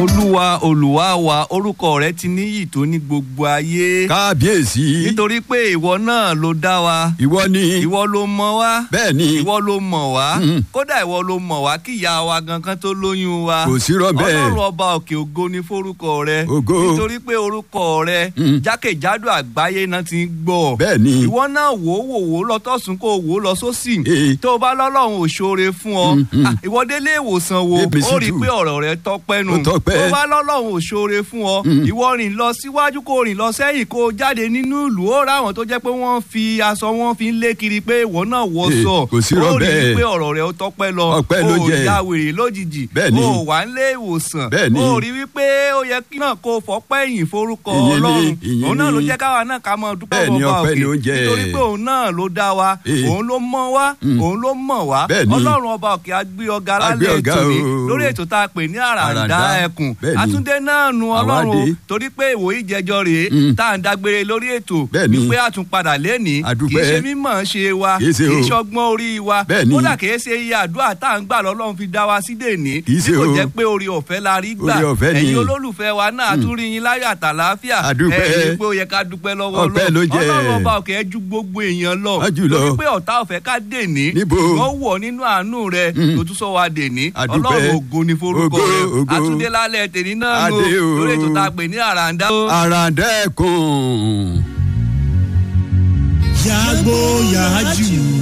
olúwa olùwà wa orúkọ rẹ ti níyì tó ní gbogbo ayé. kábíyèsí. nítorí pé ìwọ náà ló dá wa. ìwọ ni. ìwọ ló mọ wá. bẹ́ẹ̀ ni. ìwọ ló mọ̀ wá. Mm. kódà ìwọ ló mọ̀ wá kí ìyá wa gangan tó lóyún wa. Kò sí irọ́ bẹ́ẹ̀. ọlọ́run ọba òkè ògo ni forúkọ rẹ. Ògo. nítorí pé orúkọ rẹ Mm. jákèjádò àgbáyé náà ti ń gbọ́. bẹ́ẹ̀ ni. ìwọ náà wò ó wò ó lọ tọ̀sùn kó o wò ó lọ sósì. Ee. tó o bá lọ́lọ́run ò ṣoore fún ọ. Mm, mm. Ah, ìwọ délé ìwòsàn wo Èmi sì ó rí i tù. pé ọ̀rọ̀ rẹ tọpẹ́ nù. Ó tọ́pẹ́. tó o bá lọ́lọ́run ò ṣoore fún ọ. Mm. ìwọ rìn lọ síwájú kó o rìn lọ sẹ́yìn kó o jáde nínú ìlú ó ráwọn tó jẹ́ pé wọ́n fi aṣọ wọn fi ń lé kiri pé ìwọ náà wọ Ee, sọ. kò sí irọ́ ó rí i bẹ́ẹ̀. pé ọ̀rọ̀ rẹ ó tọpẹ́ lọ. Ọpẹ́ ló o jẹ́. ya wèrè lójijì. Bẹ́ẹ̀ ni. o wà ń lé ìwòsàn. Bẹ́ẹ̀ ni. o rí wípé ó yẹ kí náà kó o fọpẹ́ yìn forúkọ Ìyìn ni, ọlọ́run. ìyìn òun náà ló ni. jẹ́ káwa náà ká máa dúpẹ́ Bẹ́ẹ̀ ni, ọba ọpẹ́ òkè ni ó jẹ́. nítorí pé òun náà ló dá wa Ee. òun ló mọ̀ wá Mm. òun ló mọ̀ wá Bẹ́ẹ̀ ni. ọlọ́run ọba òkè á gbé ọ̀gá Á gbé lálẹ́ ọ̀gá ètò ni o. lórí ètò tá a pè ní àràǹdá Àràǹdá. ẹkùn Bẹ́ẹ̀ ni. àtúndé náà nu Àwa ọlọ́run o dé. torí pé ìwòye ìjẹjọ rèé Mm. tá à ń dágbére lórí ètò Bẹ́ẹ̀ ni. wípé àtúnpadà lẹ́ni A kì í dúpẹ́. ṣe mímọ̀ ṣe wa Kì í ṣe kì í o. ṣọgbọ́n orí wa Bẹ́ẹ̀ ni. kódà kì í ṣe iye àdúrà tá à ń gbà lọ́lọ́run fi dá wa sí dèní Kì í ṣe bí kò o. jẹ́ pé orí ọ̀fẹ́ la rí gbà Oore ọ̀fẹ́ ni. ẹ̀yin olólùfẹ́ wa náà àtúrí yín láyọ̀ àtàláfíà A dúpẹ́. ẹ̀yin pé ó yẹ ká dúpẹ́ lọ́wọ́ Ọpẹ́ ló jẹ́. ọlọ́run ọba òkè ẹ ju gbogbo èèyàn lọ Á jù lọ. torí pé ọ̀tá ọ̀fẹ́ ká dèní Níbo? wọ́n wọ̀ nínú àánú rẹ Mm. tó tún sọ wa dèní A dúpẹ́. ọlọ́run ògo ni forúkọ Ògo, rẹ ògo. àtúndé lálẹ́ tèmi náà lò Adé o. lórí ètò tá a pè ní àràǹdá. àràǹdá ẹkùn. yàgbó yàájú